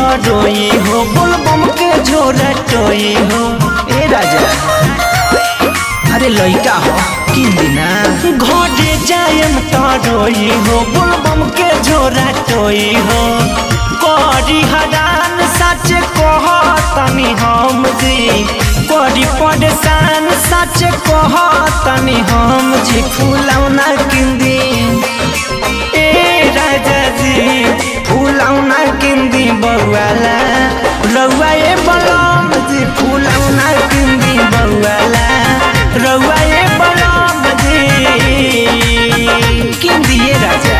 रोई हो बोलबम के झोरा टोई हो ए राजा अरे लइका हो किन दिना घरे जायम त रोई हो बोलबम के झोरा टोई हो करी हरान सच कह तनी हम जी करी परेशान सच कह तनी हम जी फूलौना किंदी ए राजा जी फूलौना किंदी बउवाला रउआ ए बलम जी फूलौना किंदी बउवाला रउआ ए बलम जी किंदी ए राजा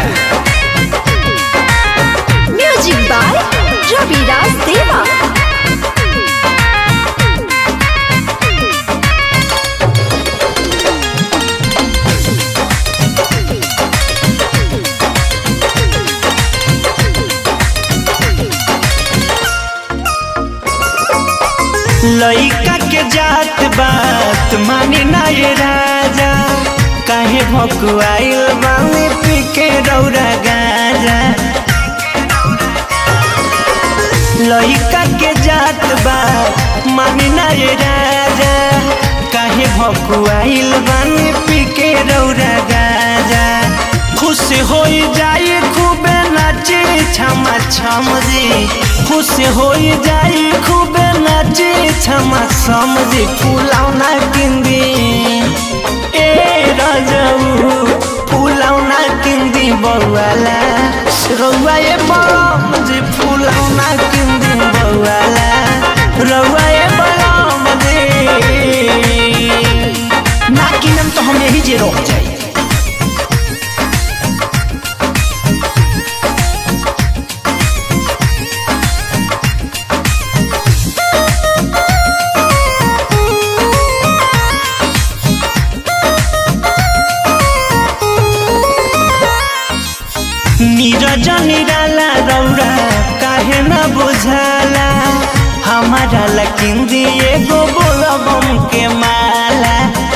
म्यूजिक बाय रविराज देवा लइका के जात बात माने ना ये राजा काहे भकुआइल बानी पी के रौरा गाजा लइका के जात बात माने ना ये राजा काहे भकुआइल बानी पी के रौरा गाजा खुश हो जाई खूबे नाचे छमा छम जी खुश हो जाई खूबे नाचे छमा छम जी फुलौना किंदी ए राजाऊ फुलौना किंदी बउवाला रउआ ए बलम जी फुलौना किंदी बउवाला रउआ ए बलम जी ना किनम तो हम यही जे रोक जाई नीरज निराला रौरा काहे न बुझाला हमारा लकिंदी एगो बोलबम के माला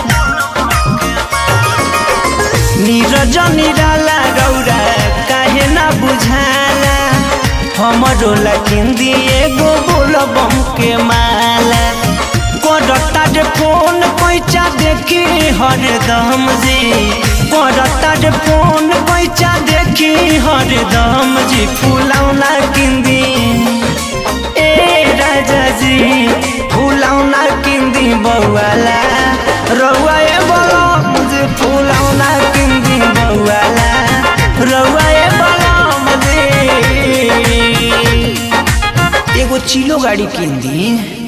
नीरज निराला रौरा काहे न बुझाला हमरो लकिंदी एगो बोलबम के माला करता जे फोन पैसा देखी हरदम जी करता जे फोन पैसा देखी हरदम जी फुलौना किंदी ए राजा जी फुलौना किंदी बउवाला रउआ ए बलम जी फुलौना किंदी बउवाला रउआ ए बलम जी एगो चिलो गाड़ी किंदी